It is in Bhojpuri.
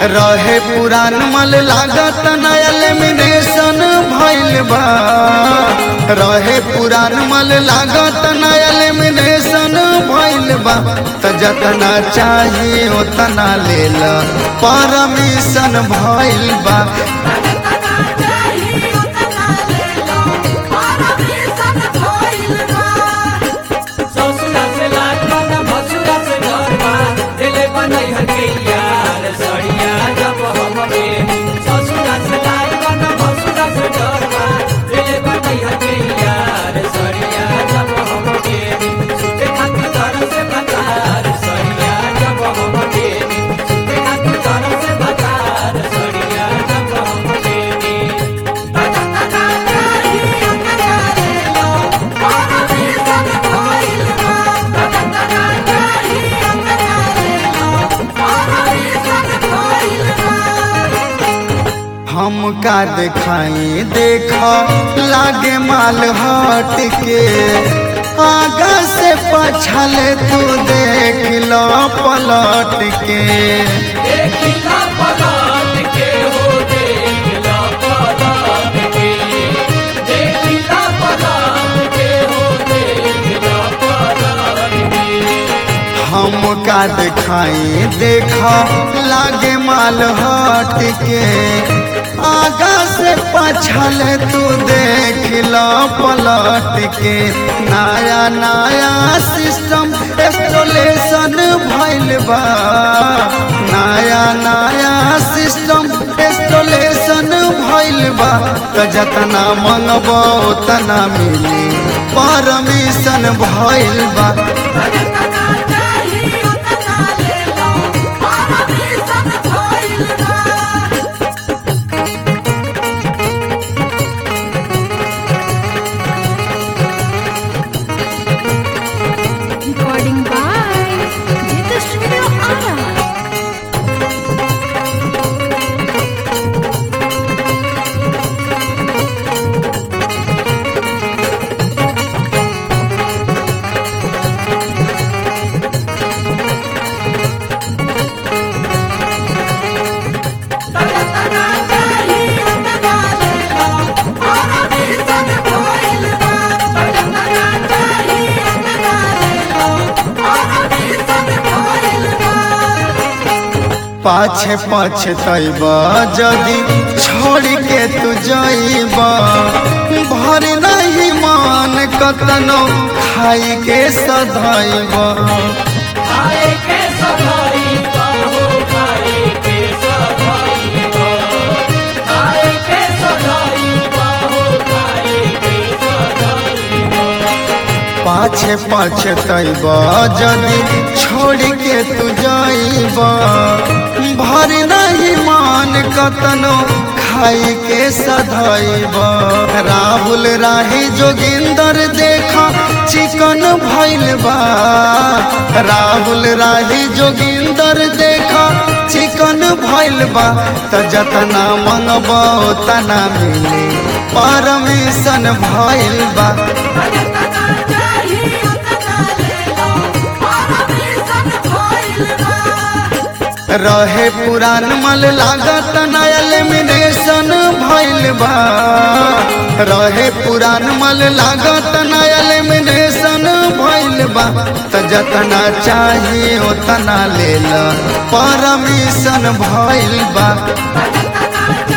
रहे पुरान मल लागत नया लेमिनेशन भइल बा रहे पुरान मल लागत नया लेमिनेशन भइल बा त जतना चाहिए उतना ले ल परमिशन भइल बा ससुरा से लागबा न भसुरा से डरबा दिले बनई हके यार सड़िया जब हमके ससुरा से लागबा न भसुरा से डरबा दिले बनई हके यार सड़िया जब हमके सुते खातिर घर से बकार सड़िया जब हमके सुते खातिर घर से बकार सड़िया जब हमके हम का दिखाई देख लागे माल हट के आगा से पछल तू देख लो पलट के देखिला पलट के हो देखिला पलट के देखिला पलट के हो देखिला पलट के हम का दिखाई देख लागे माल हट के आगा से पछल तू देख लो पलट के नया नया सिस्टम इंस्टॉलेशन भइल बा नया नया सिस्टम इंस्टॉलेशन भइल बा त जतना मंगबो उतना मिली परमिशन भइल बा Recording by Jita Studio Ara. पाछे पाछे तैब जदि छोड़ के तू जइब भर नहीं मान कतनो खाई के सधैब खाए के सफाई बाहो खाए के सफाई खाए के सफाई बाहो खाए के सफाई पाछे पाछे तैब जदि छोड़ के तू जइब भर नहीं मान कतनो खाई के सधैब राहुल राही जोगिंदर देखा चिकन भइल बा राहुल राही जोगिंदर देखा चिकन भइल बा त जतना मंगबो तना मिली परमिशन भइल बा रहे पुरान मल लागत नया लेमिनेशन भइल बा रहे पुरान मल लागत नया लेमिनेशन भइल बा त जतना चाहिए उतना ले ल परमिशन भइल बा